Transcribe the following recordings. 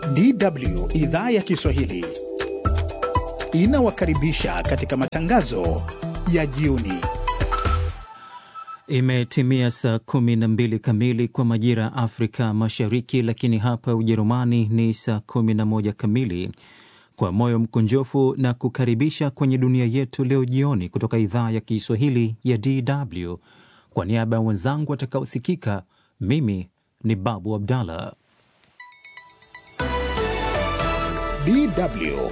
DW idhaa ya Kiswahili inawakaribisha katika matangazo ya jioni. Imetimia saa 12 kamili kwa majira ya Afrika Mashariki, lakini hapa Ujerumani ni saa 11 kamili. Kwa moyo mkunjofu na kukaribisha kwenye dunia yetu leo jioni kutoka idhaa ya Kiswahili ya DW. Kwa niaba ya wenzangu watakaosikika, mimi ni Babu Abdallah. DW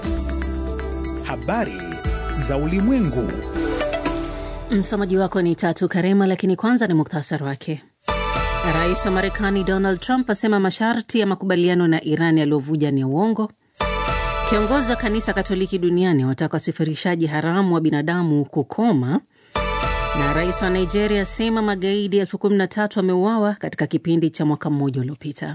habari za ulimwengu. Msomaji wako ni Tatu Karema, lakini kwanza ni muktasari wake. Rais wa Marekani Donald Trump asema masharti ya makubaliano na Iran yaliyovuja ni ya uongo. Kiongozi wa kanisa Katoliki duniani wataka wasafirishaji haramu wa binadamu kukoma, na rais wa Nigeria asema magaidi elfu kumi na tatu wameuawa katika kipindi cha mwaka mmoja uliopita.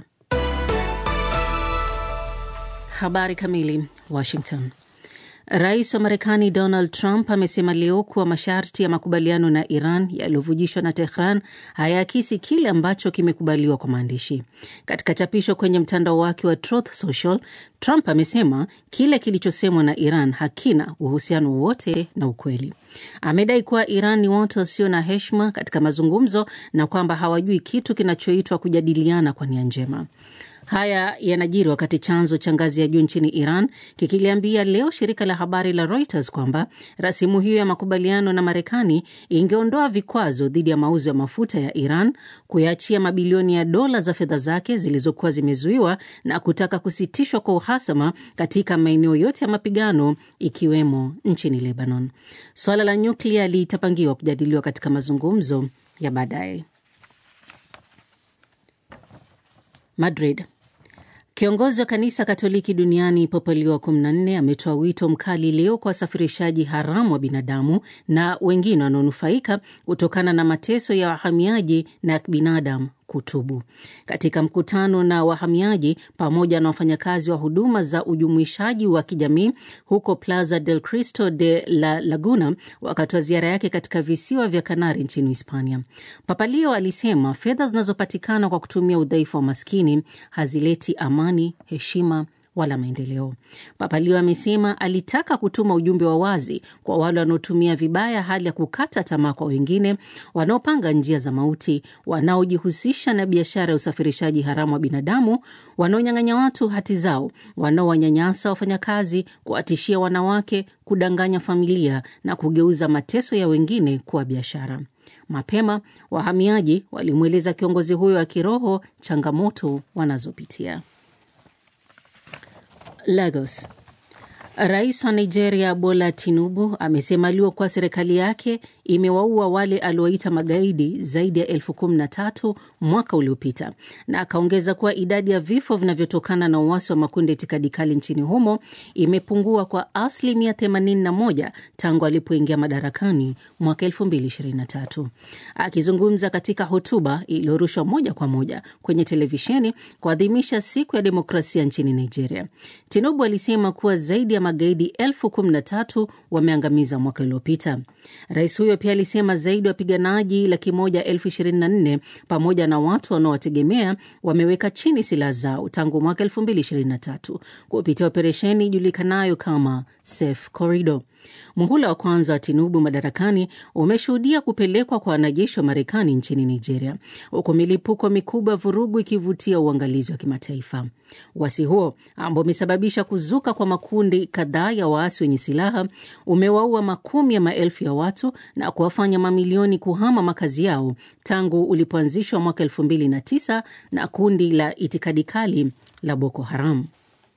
Habari kamili. Washington. Rais wa Marekani Donald Trump amesema leo kuwa masharti ya makubaliano na Iran yaliyovujishwa na Tehran hayaakisi kile ambacho kimekubaliwa kwa maandishi. Katika chapisho kwenye mtandao wake wa Truth Social, Trump amesema kile kilichosemwa na Iran hakina uhusiano wowote na ukweli. Amedai kuwa Iran ni watu wasio na heshima katika mazungumzo na kwamba hawajui kitu kinachoitwa kujadiliana kwa nia njema. Haya yanajiri wakati chanzo cha ngazi ya juu nchini Iran kikiliambia leo shirika la habari la Reuters kwamba rasimu hiyo ya makubaliano na Marekani ingeondoa vikwazo dhidi ya mauzo ya mafuta ya Iran, kuyaachia mabilioni ya dola za fedha zake zilizokuwa zimezuiwa na kutaka kusitishwa kwa uhasama katika maeneo yote ya mapigano ikiwemo nchini Lebanon. Swala la nyuklia litapangiwa kujadiliwa katika mazungumzo ya baadaye. Madrid. Kiongozi wa kanisa Katoliki duniani Papa Leo wa 14 ametoa wito mkali leo kwa wasafirishaji haramu wa binadamu na wengine wanaonufaika kutokana na mateso ya wahamiaji na ya binadamu kutubu. Katika mkutano na wahamiaji pamoja na wafanyakazi wa huduma za ujumuishaji wa kijamii huko Plaza del Cristo de la Laguna wakati wa ziara yake katika visiwa vya Kanari nchini Hispania, Papa Leo alisema fedha zinazopatikana kwa kutumia udhaifu wa maskini hazileti amani, heshima wala maendeleo. Papa Leo amesema alitaka kutuma ujumbe wa wazi kwa wale wanaotumia vibaya hali ya kukata tamaa kwa wengine, wanaopanga njia za mauti, wanaojihusisha na biashara ya usafirishaji haramu wa binadamu, wanaonyang'anya watu hati zao, wanaowanyanyasa wafanyakazi, kuwatishia wanawake, kudanganya familia na kugeuza mateso ya wengine kuwa biashara. Mapema wahamiaji walimweleza kiongozi huyo wa kiroho changamoto wanazopitia. Lagos. Rais wa Nigeria Bola Tinubu amesema leo kuwa serikali yake imewaua wale aliowaita magaidi zaidi ya elfu kumi na tatu mwaka uliopita, na akaongeza kuwa idadi ya vifo vinavyotokana na uasi wa makundi ya itikadi kali nchini humo imepungua kwa asilimia 81 tangu alipoingia madarakani mwaka 2023. Akizungumza katika hotuba iliyorushwa moja kwa moja kwenye televisheni kuadhimisha siku ya demokrasia nchini Nigeria, Tinubu alisema kuwa zaidi ya magaidi elfu kumi na tatu wameangamiza mwaka uliopita. Rais huyo pia alisema zaidi ya wapiganaji laki moja elfu ishirini na nne pamoja na watu wanaowategemea wameweka chini silaha zao tangu mwaka elfu mbili ishirini na tatu kupitia operesheni ijulikanayo kama Safe Corridor. Muhula wa kwanza wa Tinubu madarakani umeshuhudia kupelekwa kwa wanajeshi wa Marekani nchini Nigeria, huku milipuko mikubwa ya vurugu ikivutia uangalizi wa kimataifa. Uasi huo ambao umesababisha kuzuka kwa makundi kadhaa ya waasi wenye silaha umewaua makumi ya maelfu ya watu na kuwafanya mamilioni kuhama makazi yao tangu ulipoanzishwa mwaka elfu mbili na tisa na kundi la itikadi kali la Boko Haram.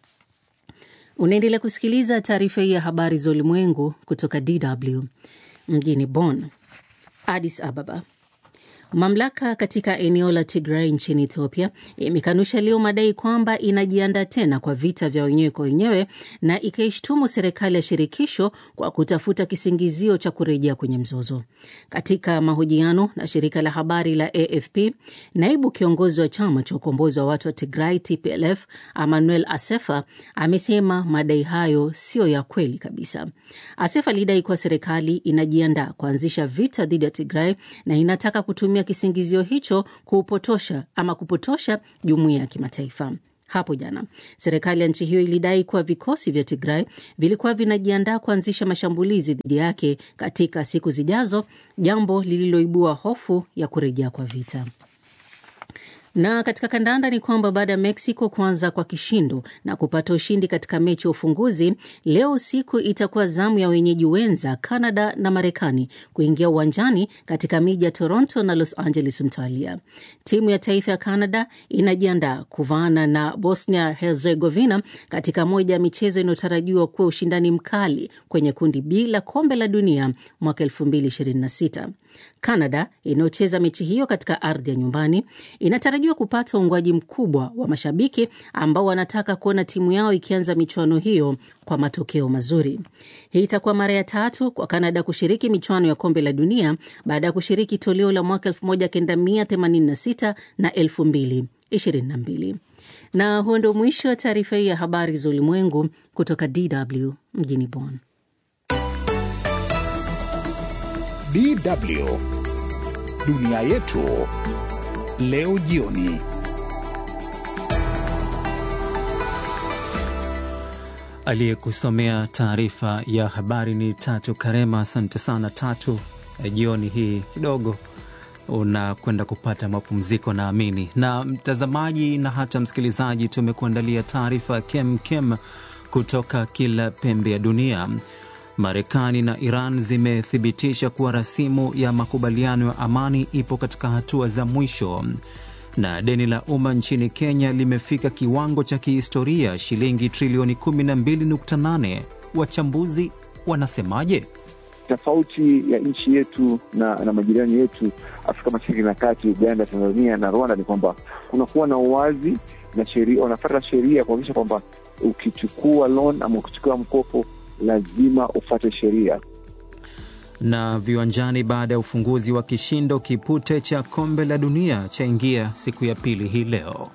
Unaendelea kusikiliza taarifa hii ya habari za ulimwengu kutoka DW mjini Bonn. Addis Ababa. Mamlaka katika eneo la Tigray nchini Ethiopia imekanusha leo madai kwamba inajiandaa tena kwa vita vya wenyewe kwa wenyewe na ikaishtumu serikali ya shirikisho kwa kutafuta kisingizio cha kurejea kwenye mzozo. Katika mahojiano na shirika la habari la AFP, naibu kiongozi wa chama cha ukombozi wa watu wa Tigray TPLF Emmanuel Asefa amesema madai hayo siyo ya kweli kabisa. Asefa alidai kuwa serikali inajiandaa kuanzisha vita dhidi ya Tigray na inataka kutumia kisingizio hicho kuupotosha ama kupotosha jumuiya ya kimataifa. Hapo jana serikali ya nchi hiyo ilidai kuwa vikosi vya Tigray vilikuwa vinajiandaa kuanzisha mashambulizi dhidi yake katika siku zijazo, jambo lililoibua hofu ya kurejea kwa vita. Na katika kandanda ni kwamba baada ya Mexico kuanza kwa kishindo na kupata ushindi katika mechi ya ufunguzi, leo usiku itakuwa zamu ya wenyeji wenza Canada na Marekani kuingia uwanjani katika miji ya Toronto na Los Angeles mtawalia. Timu ya taifa ya Canada inajiandaa kuvaana na Bosnia Herzegovina katika moja ya michezo inayotarajiwa kuwa ushindani mkali kwenye kundi B la kombe la dunia mwaka 2026. Canada inayocheza mechi hiyo katika ardhi ya nyumbani inatarajiwa kupata uungwaji mkubwa wa mashabiki ambao wanataka kuona timu yao ikianza michuano hiyo kwa matokeo mazuri. Hii itakuwa mara ya tatu kwa Canada kushiriki michuano ya kombe la dunia baada ya kushiriki toleo la mwaka 1986 na 2022. Na huo ndio mwisho wa taarifa hii ya habari za ulimwengu kutoka DW mjini Bonn. DW dunia yetu leo jioni. Aliyekusomea taarifa ya habari ni Tatu Karema. Asante sana Tatu. Jioni hii kidogo unakwenda kupata mapumziko naamini. Na mtazamaji na hata msikilizaji, tumekuandalia taarifa kem kem kutoka kila pembe ya dunia. Marekani na Iran zimethibitisha kuwa rasimu ya makubaliano ya amani ipo katika hatua za mwisho, na deni la umma nchini Kenya limefika kiwango cha kihistoria shilingi trilioni 12.8. Wachambuzi wanasemaje? Tofauti ya nchi yetu na, na majirani yetu Afrika Mashariki na Kati, Uganda, Tanzania na Rwanda ni kwamba kunakuwa na uwazi na sheria, wanafuata sheria kuhakikisha kwamba ukichukua loan ama ukichukua mkopo lazima ufate sheria. Na viwanjani, baada ya ufunguzi wa kishindo, kipute cha kombe la dunia chaingia siku ya pili hii leo.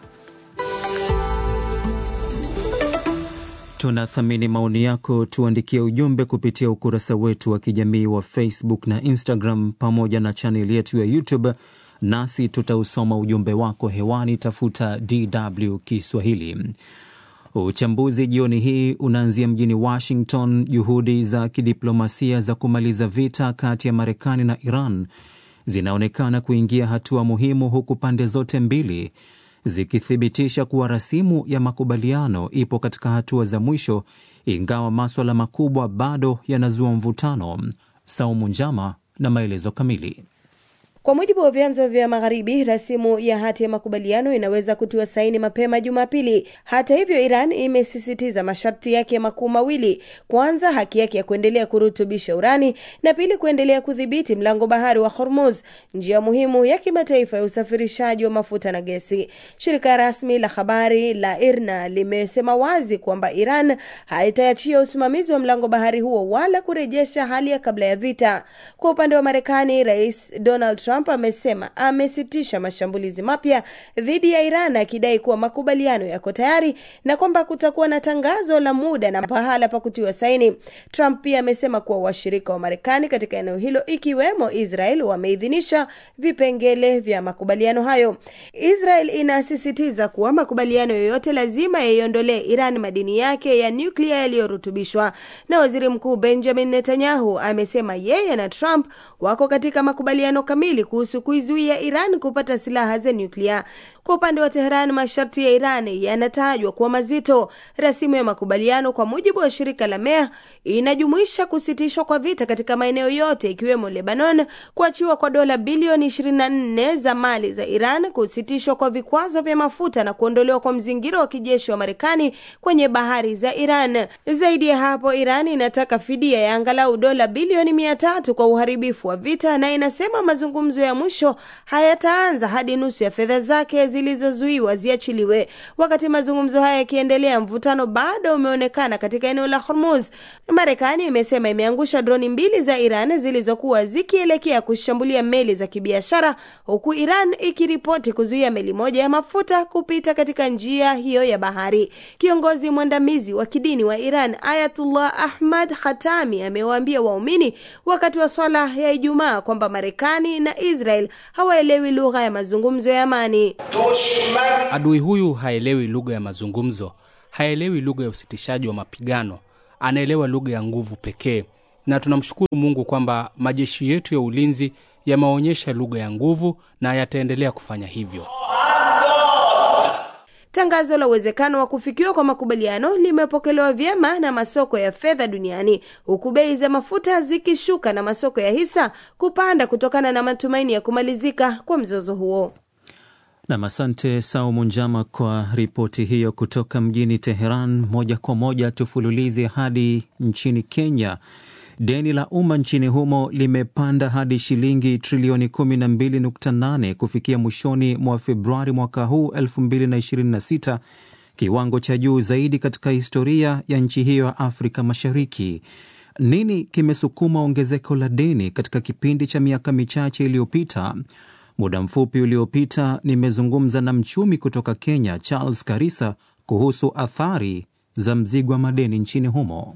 Tunathamini maoni yako, tuandikie ujumbe kupitia ukurasa wetu wa kijamii wa Facebook na Instagram pamoja na chaneli yetu ya YouTube, nasi tutausoma ujumbe wako hewani. Tafuta DW Kiswahili. Uchambuzi jioni hii unaanzia mjini Washington. Juhudi za kidiplomasia za kumaliza vita kati ya Marekani na Iran zinaonekana kuingia hatua muhimu, huku pande zote mbili zikithibitisha kuwa rasimu ya makubaliano ipo katika hatua za mwisho, ingawa maswala makubwa bado yanazua mvutano. Saumu Njama na maelezo kamili. Kwa mujibu wa vyanzo vya Magharibi, rasimu ya hati ya makubaliano inaweza kutiwa saini mapema Jumapili. Hata hivyo, Iran imesisitiza masharti yake makuu mawili: kwanza, haki yake ya kuendelea kurutubisha urani, na pili, kuendelea kudhibiti mlango bahari wa Hormuz, njia muhimu ya kimataifa ya usafirishaji wa mafuta na gesi. Shirika rasmi la habari la IRNA limesema wazi kwamba Iran haitaachia usimamizi wa mlango bahari huo wala kurejesha hali ya kabla ya vita. Kwa upande wa Marekani, Rais Donald Trump amesema amesitisha mashambulizi mapya dhidi ya Iran akidai kuwa makubaliano yako tayari na kwamba kutakuwa na tangazo la muda na pahala pa kutiwa saini. Trump pia amesema kuwa washirika wa Marekani katika eneo hilo ikiwemo Israel wameidhinisha vipengele vya makubaliano hayo. Israel inasisitiza kuwa makubaliano yoyote lazima yaiondolee Iran madini yake ya nyuklia yaliyorutubishwa, na waziri mkuu Benjamin Netanyahu amesema yeye na Trump wako katika makubaliano kamili kuhusu kuizuia Iran kupata silaha za nyuklia. Kwa upande wa Teheran, masharti ya Iran yanatajwa kuwa mazito. Rasimu ya makubaliano kwa mujibu wa shirika la MEA inajumuisha kusitishwa kwa vita katika maeneo yote ikiwemo Lebanon, kuachiwa kwa dola bilioni 24 za mali za Iran, kusitishwa kwa vikwazo vya mafuta na kuondolewa kwa mzingiro wa kijeshi wa Marekani kwenye bahari za Iran. Zaidi ya hapo, Iran inataka fidia ya angalau dola bilioni mia tatu kwa uharibifu wa vita na inasema mazungumzo ya mwisho hayataanza hadi nusu ya fedha zake zilizozuiwa ziachiliwe. Wakati mazungumzo haya yakiendelea, mvutano bado umeonekana katika eneo la Hormuz. Marekani imesema imeangusha droni mbili za Iran zilizokuwa zikielekea kushambulia meli za kibiashara, huku Iran ikiripoti kuzuia meli moja ya mafuta kupita katika njia hiyo ya bahari. Kiongozi mwandamizi wa kidini wa Iran Ayatullah Ahmad Khatami amewaambia waumini wakati wa swala ya Ijumaa kwamba Marekani na Israel hawaelewi lugha ya mazungumzo ya amani. Adui huyu haelewi lugha ya mazungumzo, haelewi lugha ya usitishaji wa mapigano, anaelewa lugha ya nguvu pekee. Na tunamshukuru Mungu kwamba majeshi yetu ya ulinzi yameonyesha lugha ya nguvu na yataendelea kufanya hivyo. Tangazo la uwezekano wa kufikiwa kwa makubaliano limepokelewa vyema na masoko ya fedha duniani huku bei za mafuta zikishuka na masoko ya hisa kupanda kutokana na matumaini ya kumalizika kwa mzozo huo. Nam, asante Saumu Njama kwa ripoti hiyo kutoka mjini Teheran. Moja kwa moja tufululize hadi nchini Kenya. Deni la umma nchini humo limepanda hadi shilingi trilioni 12.8 kufikia mwishoni mwa Februari mwaka huu 2026, kiwango cha juu zaidi katika historia ya nchi hiyo ya Afrika Mashariki. Nini kimesukuma ongezeko la deni katika kipindi cha miaka michache iliyopita? Muda mfupi uliopita nimezungumza na mchumi kutoka Kenya, Charles Karisa, kuhusu athari za mzigo wa madeni nchini humo.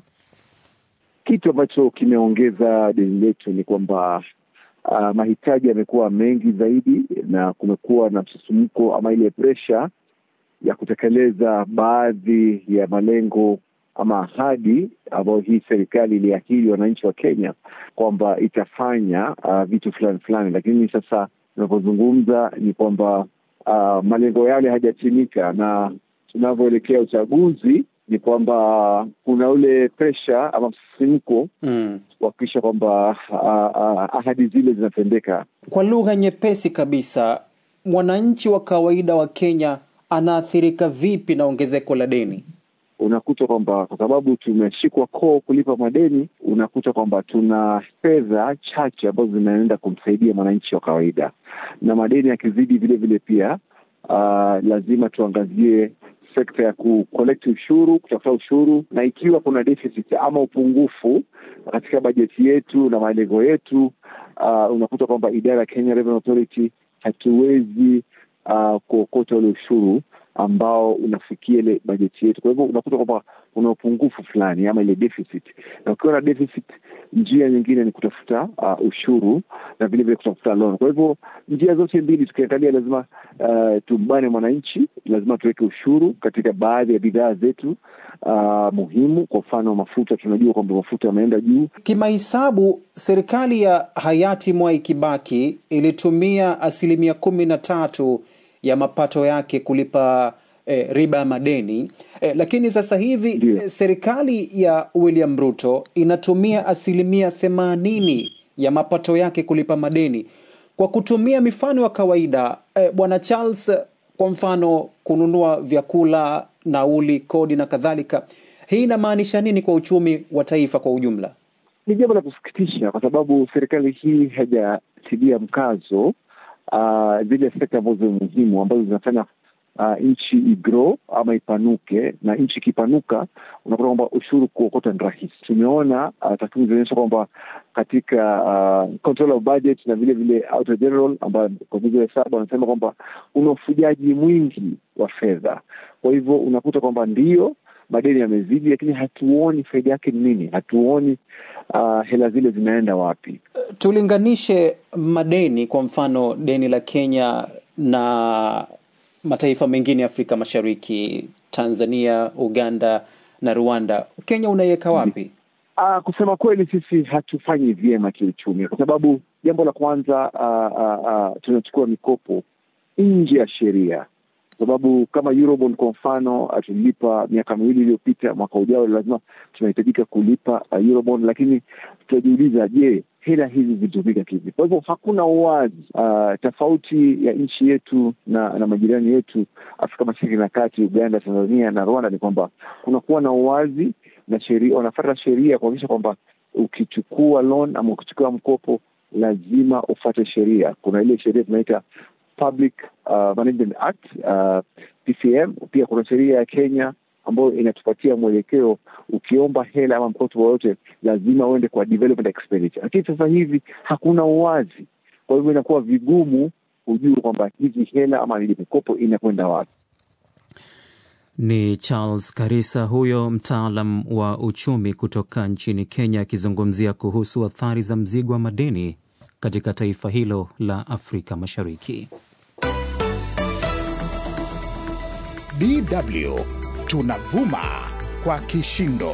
Kitu ambacho kimeongeza deni letu ni kwamba uh, mahitaji yamekuwa mengi zaidi na kumekuwa na msisimko ama ile presha ya kutekeleza baadhi ya malengo ama ahadi ambayo hii serikali iliahidi wananchi wa Kenya kwamba itafanya uh, vitu fulani fulani, lakini sasa tunavyozungumza ni kwamba uh, malengo yale hajatimika, na tunavyoelekea uchaguzi ni kwamba kuna ule presha ama msisimko Mm. kuhakikisha kwamba uh, uh, ahadi zile zinatendeka. Kwa lugha nyepesi kabisa, mwananchi wa kawaida wa Kenya anaathirika vipi na ongezeko la deni? Unakuta kwamba kwa sababu tumeshikwa koo kulipa madeni, unakuta kwamba tuna fedha chache ambazo zinaenda kumsaidia mwananchi wa kawaida, na madeni yakizidi vile vile pia uh, lazima tuangazie sekta ya kukolekti ushuru, kutafuta ushuru, na ikiwa kuna deficit ama upungufu katika bajeti yetu na malengo yetu, uh, unakuta kwamba idara ya Kenya Revenue Authority hatuwezi uh, kuokota ule ushuru ambao unafikia ile bajeti yetu. Kwa hivyo unakuta kwamba kuna upungufu fulani ama ile deficit, na ukiwa na deficit, njia nyingine ni kutafuta uh, ushuru na vile vile kutafuta loan. Kwa hivyo njia zote mbili tukiangalia, lazima uh, tumbane mwananchi, lazima tuweke ushuru katika baadhi ya bidhaa zetu uh, muhimu. Kwa mfano mafuta, tunajua kwamba mafuta yameenda juu. Kimahesabu, serikali ya hayati Mwai Kibaki ilitumia asilimia kumi na tatu ya mapato yake kulipa eh, riba ya madeni eh, lakini sasa hivi Ndio. eh, serikali ya William Ruto inatumia asilimia themanini ya mapato yake kulipa madeni. Kwa kutumia mifano ya kawaida eh, bwana Charles, kwa mfano kununua vyakula, nauli, kodi na kadhalika, hii inamaanisha nini kwa uchumi wa taifa kwa ujumla? Ni jambo la kusikitisha kwa sababu serikali hii haijatilia mkazo uh, zile sekta ambazo ni muhimu ambazo zinafanya uh, nchi igrow ama ipanuke, na nchi ikipanuka unakuta kwamba ushuru kuokota ni rahisi. Tumeona uh, takwimu zinaonyesha kwamba katika uh, control of budget na vile vile auditor general ambayo kwa mujibu wa hesabu wanasema kwamba una ufujaji mwingi wa fedha. Kwa hivyo unakuta kwamba ndio madeni yamezidi, lakini hatuoni faida yake ni nini, hatuoni uh, hela zile zinaenda wapi. Tulinganishe madeni, kwa mfano deni la Kenya na mataifa mengine ya Afrika Mashariki, Tanzania, Uganda na Rwanda. Kenya unaiweka wapi? Uh, kusema kweli sisi hatufanyi vyema kiuchumi, kwa sababu jambo la kwanza uh, uh, uh, tunachukua mikopo nje ya sheria, kwa sababu kama Eurobond kwa mfano uh, tulilipa miaka miwili iliyopita, mwaka ujao lazima tunahitajika kulipa uh, Eurobond, lakini tunajiuliza, je, hela hizi zilitumika kivi? Kwa hivyo hakuna uwazi. Uh, tofauti ya nchi yetu na, na majirani yetu Afrika Mashariki na Kati, Uganda, Tanzania na Rwanda ni kwamba kunakuwa na uwazi na sheria, wanafuata sheria kuhakikisha kwamba ukichukua loan ama ukichukua mkopo lazima ufate sheria. Kuna ile sheria tunaita Public uh, Management Act uh, PCM. Pia kuna sheria ya Kenya ambayo inatupatia mwelekeo, ukiomba hela ama mkopo wowote lazima uende kwa development expenditure, lakini sasa hivi hakuna uwazi, kwa hivyo inakuwa vigumu kujua kwamba hizi hela ama ile mikopo inakwenda wapi. Ni Charles Karisa huyo mtaalam wa uchumi kutoka nchini Kenya akizungumzia kuhusu athari za mzigo wa madeni katika taifa hilo la Afrika Mashariki. DW tunavuma kwa kishindo.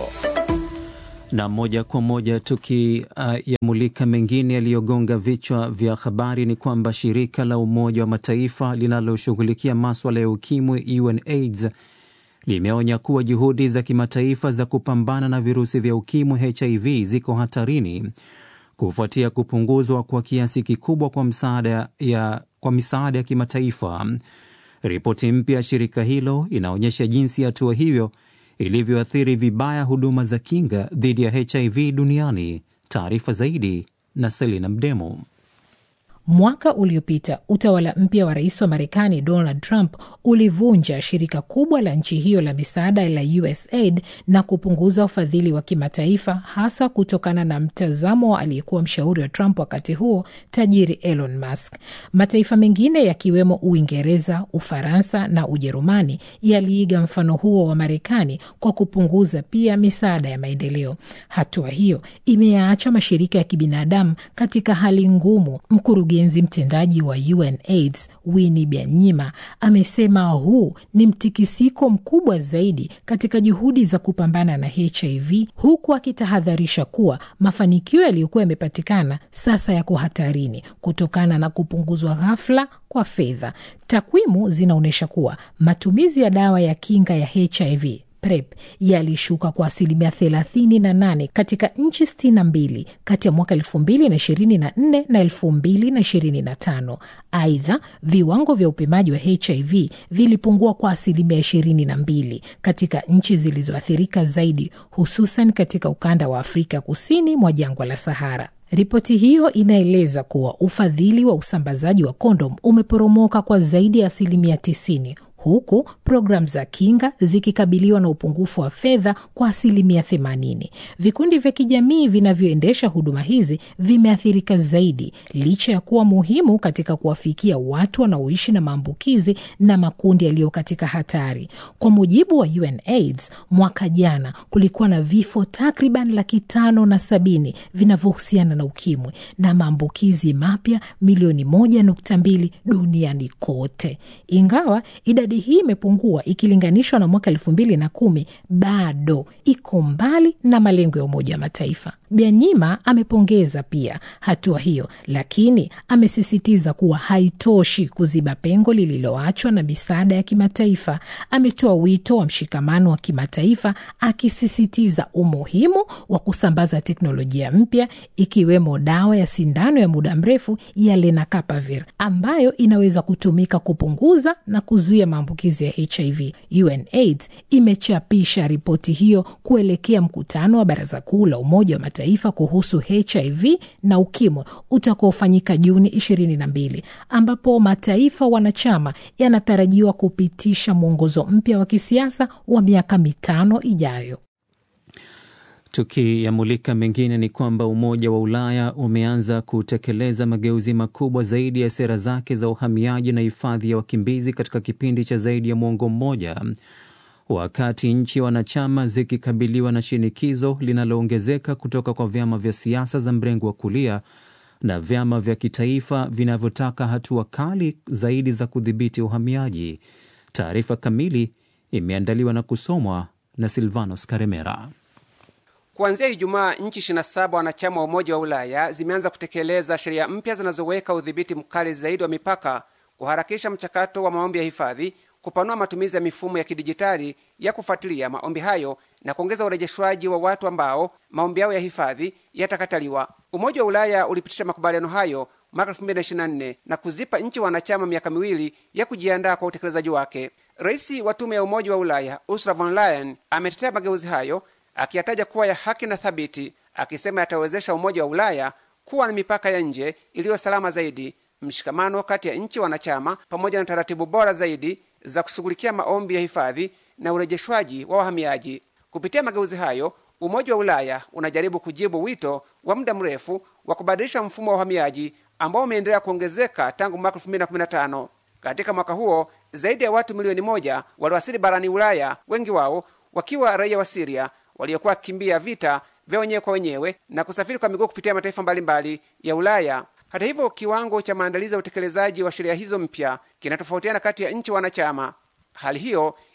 na moja kwa moja tukiyamulika uh, mengine yaliyogonga vichwa vya habari ni kwamba shirika la Umoja wa Mataifa linaloshughulikia maswala ya ukimwi UNAIDS limeonya kuwa juhudi za kimataifa za kupambana na virusi vya ukimwi HIV ziko hatarini kufuatia kupunguzwa kwa kiasi kikubwa kwa msaada ya, kwa misaada ya kimataifa. Ripoti mpya ya shirika hilo inaonyesha jinsi hatua hiyo ilivyoathiri vibaya huduma za kinga dhidi ya HIV duniani. Taarifa zaidi na Selina Mdemo. Mwaka uliopita utawala mpya wa rais wa Marekani Donald Trump ulivunja shirika kubwa la nchi hiyo la misaada la USAID na kupunguza ufadhili wa kimataifa, hasa kutokana na mtazamo wa aliyekuwa mshauri wa Trump wakati huo, tajiri Elon Musk. Mataifa mengine yakiwemo Uingereza, Ufaransa na Ujerumani yaliiga mfano huo wa Marekani kwa kupunguza pia misaada ya maendeleo. Hatua hiyo imeyaacha mashirika ya kibinadamu katika hali ngumu. Mkurugenzi mtendaji wa UNAIDS Winnie Byanyima amesema huu ni mtikisiko mkubwa zaidi katika juhudi za kupambana na HIV, huku akitahadharisha kuwa mafanikio yaliyokuwa yamepatikana sasa yako hatarini kutokana na kupunguzwa ghafla kwa fedha. Takwimu zinaonyesha kuwa matumizi ya dawa ya kinga ya HIV PrEP yalishuka kwa asilimia 38 katika nchi 62 kati ya mwaka 2024 na 2025. Aidha, viwango vya upimaji wa HIV vilipungua kwa asilimia 22 katika nchi zilizoathirika zaidi, hususan katika ukanda wa Afrika kusini mwa jangwa la Sahara. Ripoti hiyo inaeleza kuwa ufadhili wa usambazaji wa kondom umeporomoka kwa zaidi ya asilimia 90 huku programu za kinga zikikabiliwa na upungufu wa fedha kwa asilimia 80. Vikundi vya kijamii vinavyoendesha huduma hizi vimeathirika zaidi, licha ya kuwa muhimu katika kuwafikia watu wanaoishi na maambukizi na makundi yaliyo katika hatari. Kwa mujibu wa UNAIDS, mwaka jana kulikuwa na vifo takriban laki tano na sabini vinavyohusiana na ukimwi na maambukizi mapya milioni moja nukta mbili duniani kote, ingawa idadi hii imepungua ikilinganishwa na mwaka elfu mbili na kumi bado iko mbali na malengo ya Umoja wa Mataifa. Byanyima amepongeza pia hatua hiyo, lakini amesisitiza kuwa haitoshi kuziba pengo lililoachwa na misaada ya kimataifa. Ametoa wito wa mshikamano wa kimataifa, akisisitiza umuhimu wa kusambaza teknolojia mpya ikiwemo dawa ya sindano ya muda mrefu ya lenacapavir ambayo inaweza kutumika kupunguza na kuzuia maambukizi ya HIV. UNAIDS imechapisha ripoti hiyo kuelekea mkutano wa Baraza Kuu la Umoja wa Mataifa kuhusu HIV na ukimwi utakaofanyika Juni 22 ambapo mataifa wanachama yanatarajiwa kupitisha mwongozo mpya wa kisiasa wa miaka mitano ijayo. Tukiyamulika mengine ni kwamba Umoja wa Ulaya umeanza kutekeleza mageuzi makubwa zaidi ya sera zake za uhamiaji na hifadhi ya wakimbizi katika kipindi cha zaidi ya mwongo mmoja, wakati nchi wanachama zikikabiliwa na shinikizo linaloongezeka kutoka kwa vyama vya siasa za mrengo wa kulia na vyama vya kitaifa vinavyotaka hatua kali zaidi za kudhibiti uhamiaji. Taarifa kamili imeandaliwa na kusomwa na Silvanos Karemera. Kuanzia Ijumaa, nchi 27 wanachama wa Umoja wa Ulaya zimeanza kutekeleza sheria mpya zinazoweka udhibiti mkali zaidi wa mipaka, kuharakisha mchakato wa maombi ya hifadhi, kupanua matumizi ya mifumo ya kidijitali ya kufuatilia maombi hayo na kuongeza urejeshwaji wa watu ambao maombi yao ya hifadhi yatakataliwa. Umoja wa Ulaya ulipitisha makubaliano hayo mwaka 2024 na kuzipa nchi wanachama miaka miwili ya kujiandaa kwa utekelezaji wake. Rais wa Tume ya Umoja wa Ulaya Ursula von Leyen ametetea mageuzi hayo akiyataja kuwa ya haki na thabiti, akisema yatawezesha Umoja wa Ulaya kuwa na mipaka ya nje iliyo salama zaidi, mshikamano kati ya nchi wanachama, pamoja na taratibu bora zaidi za kushughulikia maombi ya hifadhi na urejeshwaji wa wahamiaji. Kupitia mageuzi hayo, Umoja wa Ulaya unajaribu kujibu wito wa muda mrefu wa kubadilisha mfumo wa uhamiaji ambao umeendelea kuongezeka tangu mwaka 2015. Katika mwaka huo zaidi ya watu milioni moja waliwasili barani Ulaya, wengi wao wakiwa raia wa Siria waliokuwa wakikimbia vita vya wenyewe kwa wenyewe na kusafiri kwa miguu kupitia mataifa mbalimbali ya Ulaya. Hata hivyo, kiwango cha maandalizi ya utekelezaji wa sheria hizo mpya kinatofautiana kati ya nchi wanachama. Hali hiyo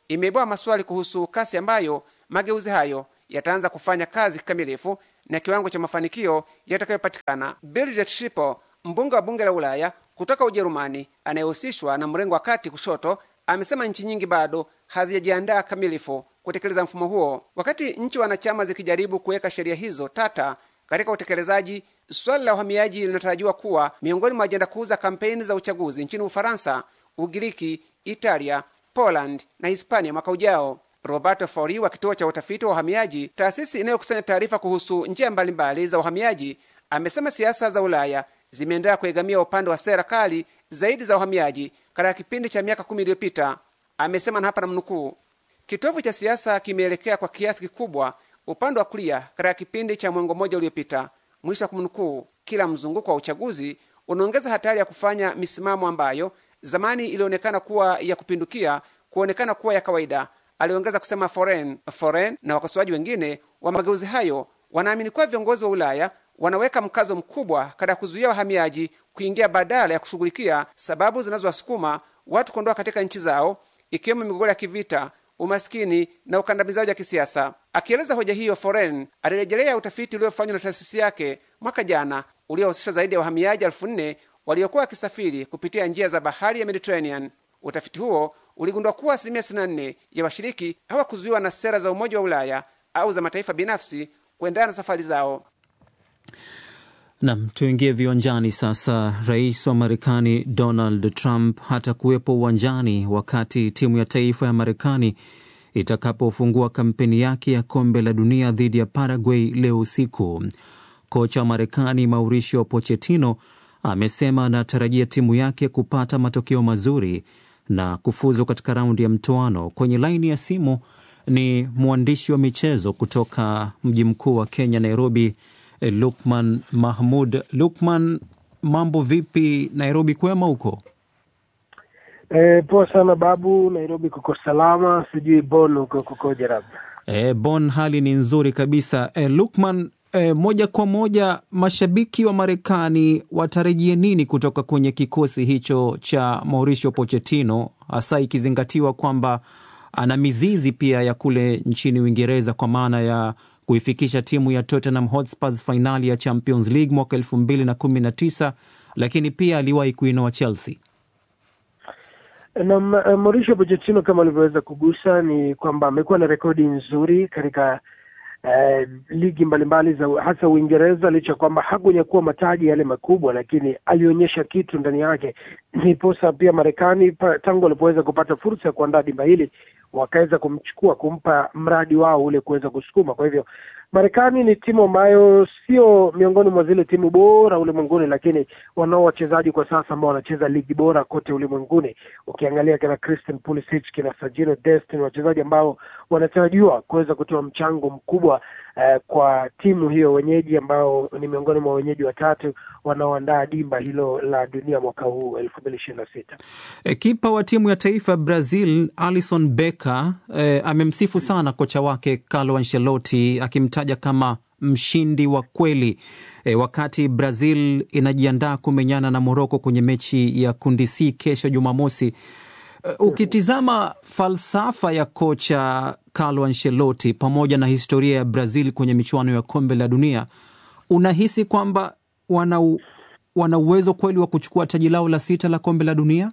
imeibua maswali kuhusu kasi ambayo mageuzi hayo yataanza kufanya kazi kikamilifu na kiwango cha mafanikio yatakayopatikana. Birgit Schiphol, mbunge wa bunge la Ulaya kutoka Ujerumani anayehusishwa na mrengo wa kati kushoto, amesema nchi nyingi bado hazijajiandaa kamilifu kutekeleza mfumo huo. Wakati nchi wanachama zikijaribu kuweka sheria hizo tata katika utekelezaji, swali la uhamiaji linatarajiwa kuwa miongoni mwa ajenda kuu za kampeni za uchaguzi nchini Ufaransa, Ugiriki, Italia, Poland na Hispania mwaka ujao. Roberto Fori wa kituo cha utafiti wa uhamiaji, taasisi inayokusanya taarifa kuhusu njia mbalimbali za uhamiaji, amesema siasa za Ulaya zimeendelea kuegamia upande wa sera kali zaidi za uhamiaji katika kipindi cha miaka kumi iliyopita. Amesema na hapa namnukuu, kitovu cha siasa kimeelekea kwa kiasi kikubwa upande wa kulia katika kipindi cha mwongo mmoja uliopita, mwisho wa kumnukuu. Kila mzunguko wa uchaguzi unaongeza hatari ya kufanya misimamo ambayo zamani ilionekana kuwa ya kupindukia kuonekana kuwa ya kawaida, aliongeza kusema Foren. Foren na wakosoaji wengine wa mageuzi hayo wanaamini kuwa viongozi wa Ulaya wanaweka mkazo mkubwa katika kuzuia wahamiaji kuingia badala ya kushughulikia sababu zinazowasukuma watu kuondoka katika nchi zao, ikiwemo migogoro ya kivita, umaskini na ukandamizaji wa kisiasa. Akieleza hoja hiyo, Foren alirejelea utafiti uliofanywa na taasisi yake mwaka jana uliohusisha zaidi ya wahamiaji elfu nne waliokuwa wakisafiri kupitia njia za bahari ya Mediterranean. Utafiti huo uligundua kuwa asilimia 64 ya washiriki hawakuzuiwa na sera za Umoja wa Ulaya au za mataifa binafsi kuendana na safari zao. Nam, tuingie viwanjani sasa. Rais wa Marekani Donald Trump hatakuwepo uwanjani wakati timu ya taifa ya Marekani itakapofungua kampeni yake ya kombe la dunia dhidi ya Paraguay leo usiku. Kocha wa Marekani Mauricio Pochettino amesema anatarajia timu yake kupata matokeo mazuri na kufuzu katika raundi ya mtoano. Kwenye laini ya simu ni mwandishi wa michezo kutoka mji mkuu wa Kenya, Nairobi, Lukman Mahmud. Lukman, mambo vipi Nairobi? Kwema huko? E, poa sana babu. Nairobi kuko salama, sijui Bon huko kukoje? Labda e, Bon hali ni nzuri kabisa. E, Lukman, e, moja kwa moja, mashabiki wa Marekani watarajie nini kutoka kwenye kikosi hicho cha Mauricio Pochettino, hasa ikizingatiwa kwamba ana mizizi pia ya kule nchini Uingereza kwa maana ya kuifikisha timu ya Tottenham Hotspurs fainali ya Champions League mwaka elfu mbili na kumi na tisa lakini pia aliwahi kuinoa Chelsea. Na Mauricio Pochettino kama alivyoweza kugusa ni kwamba amekuwa na rekodi nzuri katika uh, ligi mbalimbali za hasa Uingereza, licha ya kwamba hakunyakua mataji yale makubwa, lakini alionyesha kitu ndani yake. Ndiposa pia Marekani tangu walipoweza kupata fursa ya kuandaa dimba hili wakaweza kumchukua kumpa mradi wao ule kuweza kusukuma. Kwa hivyo Marekani ni timu ambayo sio miongoni mwa zile timu bora ulimwenguni, lakini wanao wachezaji kwa sasa ambao wanacheza ligi bora kote ulimwenguni. Ukiangalia kina Christian Pulisic, kina Sergio Dest, ni wachezaji ambao wanatarajiwa kuweza kutoa mchango mkubwa uh, kwa timu hiyo wenyeji, ambao ni miongoni mwa wenyeji watatu wanaoandaa dimba hilo la dunia mwaka huu elfu mbili ishirini na sita. E, kipa wa timu ya taifa Brazil Alison Becker e, amemsifu sana kocha wake Carlo Ancelotti akimtaja kama mshindi wa kweli e, wakati Brazil inajiandaa kumenyana na Moroko kwenye mechi ya kundi C kesho Jumamosi. E, ukitizama falsafa ya kocha Carlo Ancelotti pamoja na historia ya Brazil kwenye michuano ya kombe la dunia, unahisi kwamba wana wana uwezo kweli wa kuchukua taji lao la sita la kombe la dunia?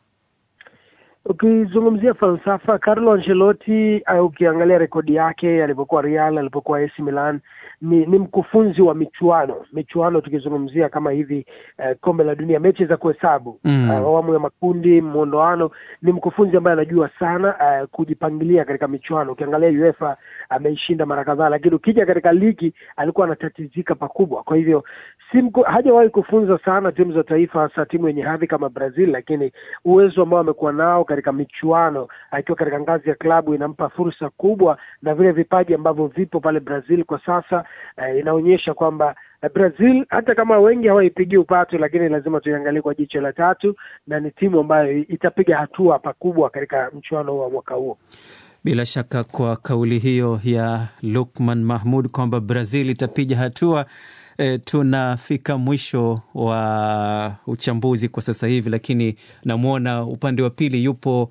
Ukizungumzia falsafa Carlo Ancelotti, uh, ukiangalia rekodi yake alipokuwa Real, alipokuwa AC Milan, ni ni mkufunzi wa michuano michuano, tukizungumzia kama hivi uh, kombe la dunia, mechi za kuhesabu mm. uh, awamu ya makundi, mwondoano, ni mkufunzi ambaye anajua sana uh, kujipangilia katika michuano. Ukiangalia UEFA ameishinda uh, mara kadhaa, lakini ukija katika ligi alikuwa anatatizika pakubwa. Kwa hivyo si hajawahi kufunza sana timu za taifa, hasa timu yenye hadhi kama Brazil, lakini uwezo ambao amekuwa nao katika michuano akiwa katika ngazi ya klabu inampa fursa kubwa, na vile vipaji ambavyo vipo pale Brazil kwa sasa eh, inaonyesha kwamba eh, Brazil hata kama wengi hawaipigii upatu, lakini lazima tuiangalie kwa jicho la tatu, na ni timu ambayo itapiga hatua pakubwa katika mchuano wa mwaka huo. Bila shaka kwa kauli hiyo ya Lukman Mahmud kwamba Brazil itapiga hatua E, tunafika mwisho wa uchambuzi kwa sasa hivi, lakini namwona upande wa pili yupo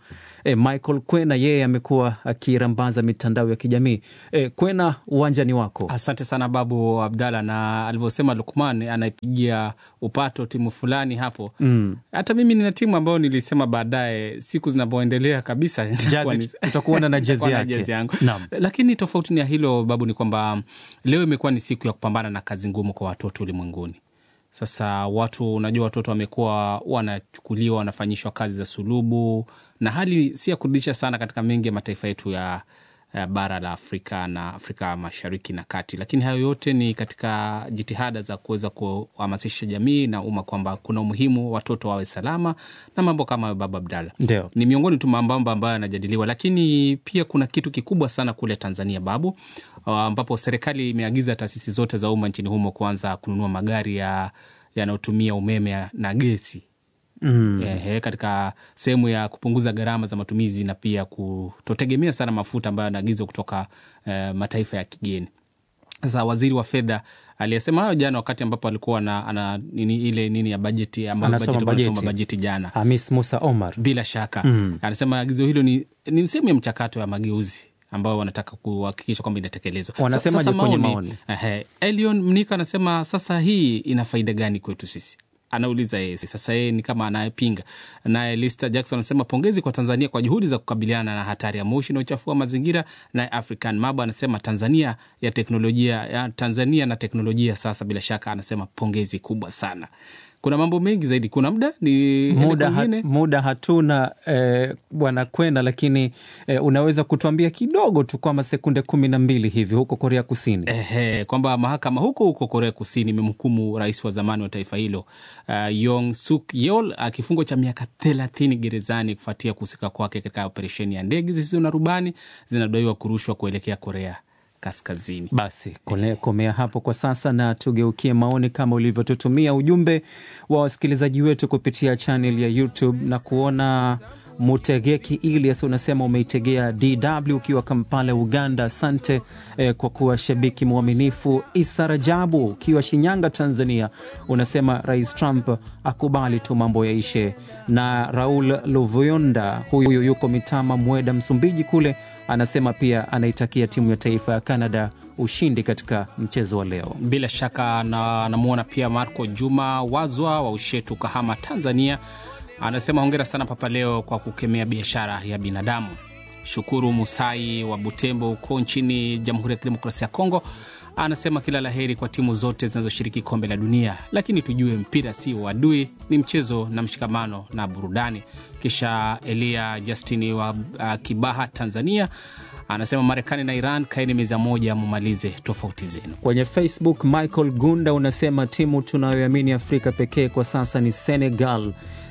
E, Michael Kwena yeye amekuwa akirambaza mitandao ya kijamii. E, Kwena, uwanjani wako. Asante sana Babu Abdalla, na alivyosema Lukman anaipigia upato timu fulani hapo Mm. hata mimi nina timu ambayo nilisema baadaye siku zinavyoendelea kabisa nitakuwa ni- utakuona na jezi nitakuwa na yake. jezi yangu Naam. lakini tofauti na hilo babu ni kwamba leo imekuwa ni siku ya kupambana na kazi ngumu kwa watoto ulimwenguni sasa watu unajua watoto wamekuwa wanachukuliwa wanafanyishwa kazi za sulubu na hali si ya kurudisha sana katika mengi ya mataifa yetu ya ya bara la Afrika na Afrika Mashariki na Kati, lakini hayo yote ni katika jitihada za kuweza kuhamasisha jamii na umma kwamba kuna umuhimu watoto wawe salama na mambo kama hayo. Baba Abdalla, Ndio. ni miongoni tu mambo ambayo yanajadiliwa, lakini pia kuna kitu kikubwa sana kule Tanzania babu, uh, ambapo serikali imeagiza taasisi zote za umma nchini humo kuanza kununua magari ya yanayotumia umeme na gesi Mm. Ehe, katika sehemu ya kupunguza gharama za matumizi na pia kutotegemea sana mafuta ambayo yanaagizwa kutoka eh, mataifa ya kigeni. Sasa waziri wa fedha aliyesema hayo jana wakati ambapo alikuwa na, ana, nini, ile nini ya bajeti ambayo Anasoma bajeti- anasoma bajeti. bajeti jana Hamis Musa Omar. bila shaka Mm. anasema agizo hilo ni, ni sehemu ya mchakato ya mageuzi ambao wanataka kuhakikisha kwamba inatekelezwa. Wanasemaje Sasa kwenye maoni? Ehe, Elion Mnika anasema sasa hii ina faida gani kwetu sisi? Anauliza yeye. Sasa yeye ni kama anayepinga. Naye Lista Jackson anasema pongezi kwa Tanzania kwa juhudi za kukabiliana na hatari ya moshi na uchafu wa mazingira. Naye African Mabo anasema Tanzania ya teknolojia ya Tanzania na teknolojia sasa, bila shaka anasema pongezi kubwa sana. Kuna mambo mengi zaidi. Kuna muda ni muda, ha, kwingine? muda hatuna eh, bwana Kwena, lakini eh, unaweza kutuambia kidogo tu kwamba sekunde kumi na mbili hivi huko Korea Kusini. Ehe, kwamba mahakama huko huko Korea Kusini imemhukumu rais wa zamani wa taifa hilo uh, Yong Suk Yeol uh, kifungo cha miaka thelathini gerezani kufuatia kuhusika kwake katika operesheni ya ndege zisizo na rubani zinadaiwa kurushwa kuelekea Korea Kaskazini. Basi kole- komea hapo kwa sasa, na tugeukie maoni kama ulivyotutumia ujumbe wa wasikilizaji wetu kupitia chanel ya YouTube na kuona Mutegeki Ilias unasema umeitegea DW ukiwa Kampala, Uganda. Asante eh, kwa kuwa shabiki mwaminifu. Isa Rajabu ukiwa Shinyanga, Tanzania, unasema Rais Trump akubali tu mambo yaishe. Na Raul Luvuyonda huyu yuko Mitama, Mweda, Msumbiji kule, anasema pia anaitakia timu ya taifa ya Canada ushindi katika mchezo wa leo. Bila shaka na namwona pia Marco Juma Wazwa wa Ushetu, Kahama, Tanzania, anasema hongera sana Papa Leo kwa kukemea biashara ya binadamu. Shukuru Musai wa Butembo huko nchini Jamhuri ya Kidemokrasia ya Kongo anasema kila la heri kwa timu zote zinazoshiriki kombe la dunia, lakini tujue mpira si uadui, ni mchezo na mshikamano na burudani. Kisha Elia Justini wa uh, Kibaha, Tanzania anasema Marekani na Iran kaeni meza moja, mumalize tofauti zenu. Kwenye Facebook, Michael Gunda unasema timu tunayoamini Afrika pekee kwa sasa ni Senegal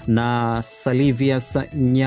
na Salivias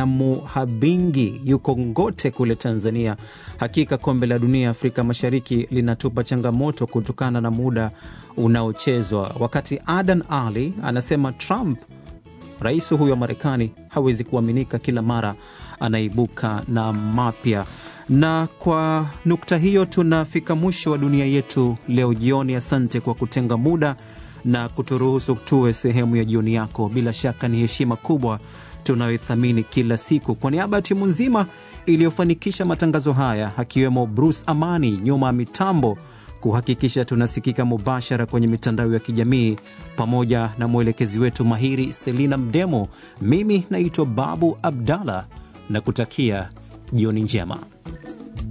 Nyamuhabingi yuko Ngote kule Tanzania. Hakika kombe la dunia Afrika Mashariki linatupa changamoto kutokana na muda unaochezwa. Wakati Adan Ali anasema Trump rais huyo wa Marekani hawezi kuaminika, kila mara anaibuka na mapya. Na kwa nukta hiyo tunafika mwisho wa dunia yetu leo jioni. Asante kwa kutenga muda na kuturuhusu tuwe sehemu ya jioni yako. Bila shaka ni heshima kubwa tunayoithamini kila siku. Kwa niaba ya timu nzima iliyofanikisha matangazo haya, akiwemo Bruce Amani nyuma ya mitambo kuhakikisha tunasikika mubashara kwenye mitandao ya kijamii pamoja na mwelekezi wetu mahiri Selina Mdemo. Mimi naitwa Babu Abdallah na kutakia jioni njema.